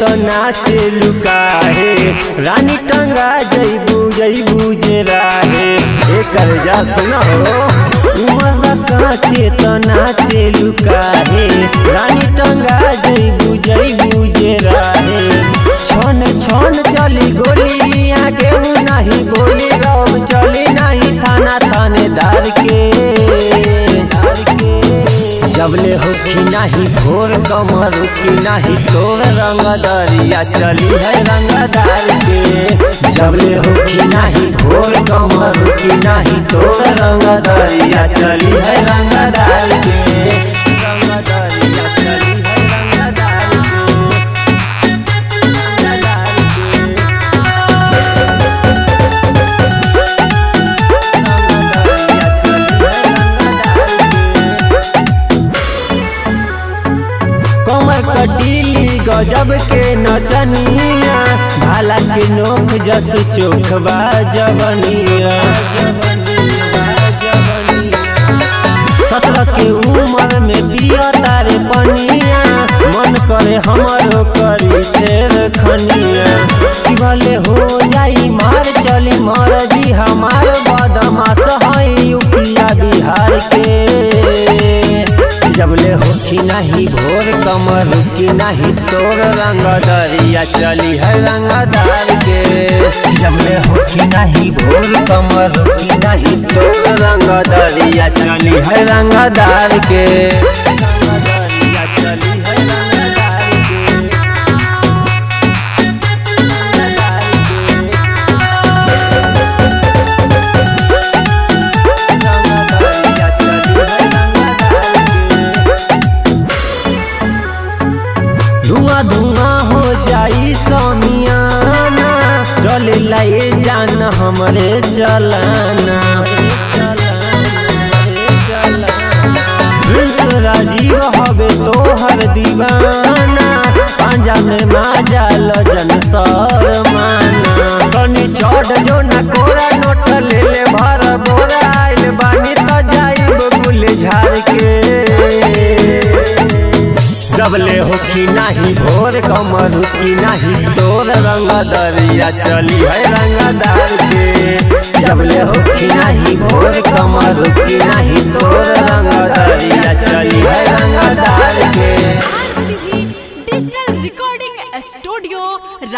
तो नाचे लुकाहे रानी टंगा जईबू जईबू जे राहे एकर जा सुनो उमर काचे तो नाचे लुकाहे रानी टंगा जईबू जईबू जे राहे छन छन चली गोली आगे नहीं बोली रब चली नहीं थाना थानेदार के जबले होखी नाही भोर कमर की नाही तोर रंग दरिया चली है रंगदार के जबले होखी नाही भोर कमर की नाही तोर रंग दरिया चली है रंगदार के रंग दरिया चली है रंगदार के रंगदार के कमर कटीली गजब के नचनिया भाला के नोक जस चोखबा जवनिया सत्रह के उम्र में पिया तारे पनिया मन करे हमरो करी शेर खनिया कि भले हो जाई मार चली मर दी हमार बदमाश है यूपिया बिहार के जबले होखी नहीं भोर कमर रुकी नहीं तोर रंग दरिया चली है रंगदार के जबले होखी नहीं भोर कमर रुकी नहीं तोर रंग दरिया चली है रंगदार के रंगदरिया चली है रंगदार के रंगदार के रंगदरिया चली है रंगदार के धुआं धुआं हो जाई समियाना चल लाए जान हमरे चलाना प्रिंस राजीव हवे तोहर दीवाना पांजा में माजा लजन शर्माना कनी चढ़ जो न कोरा नोट ले ले भर बोरा आइल बानी तो जाइब गुल झाड़ के जबले होखी नाही भोर कमर की नाही तोर रंग दरिया चली है रंगदार के जबले होखी नाही भोर कमर की नाही तोर रंग दरिया चली है रंगदार के आरसीबी डिजिटल रिकॉर्डिंग स्टूडियो